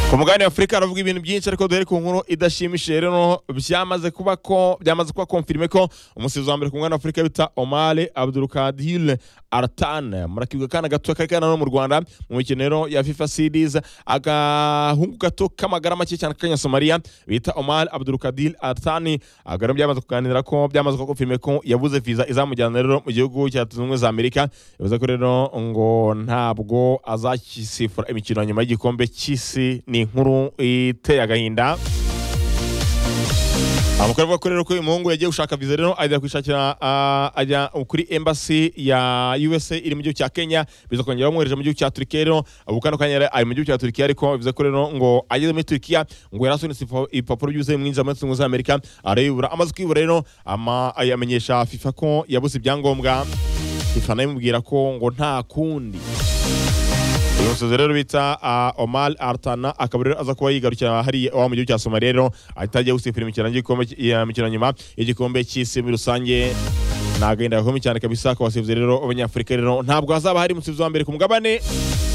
ku mugabane w'afurika haravuga ibintu byinshi ariko duhere ku nkuru idashimishije rero byamaze kuba ko byamaze kuba konfirime ko umusifuzi wa mbere ku mugabane w'afurika bita omari abdurukadil aratan murakibwa akana gato kari kana no mu rwanda mu mikino rero ya fifa series agahungu gato k'amagara make cyane kanya somaliya bita omari abdurukadil aratan aga rero byamaze kuganira ko byamaze kuba konfirime ko yabuze viza izamujyana rero mu gihugu cya leta zunze ubumwe za amerika yavuze ko rero ngo ntabwo azakisifura imikino ya nyuma y'igikombe cy'isi ni inkuru iteye agahinda amakuru avuga ko rero ko uyu muhungu yagiye gushaka viza rero ajya kwishakira ah, ajya kuri embassy ya USA iri mu gihugu cya Kenya biza kongera bamwohereje mu gihugu cya Turkiya rero ubu kano kanya rero ari mu gihugu cya Turkiya ariko bivuze ko rero ngo ageze muri Turkiya ngo yari asunitse ipa- ibipapuro byuzuye mwinjira muri Zunze Ubumwe za Amerika arayibura amaze kwibura rero ama- ayamenyesha FIFA ko yabuze ibyangombwa FIFA nayo imubwira ko ngo nta kundi uyu musozi rero bita uh, omar artana akaba rero aza kuba yigarukira hariya iwabo mu gihugu cya somaliya rero ahita ajya gusifura imikino y'igikombe ya mikino nyuma y'igikombe cy'isi muri rusange ni agahinda gakomeye cyane kabisa ku basifuzi rero b'abanyafurika rero ntabwo hazaba hari umusifuzi wa mbere ku mugabane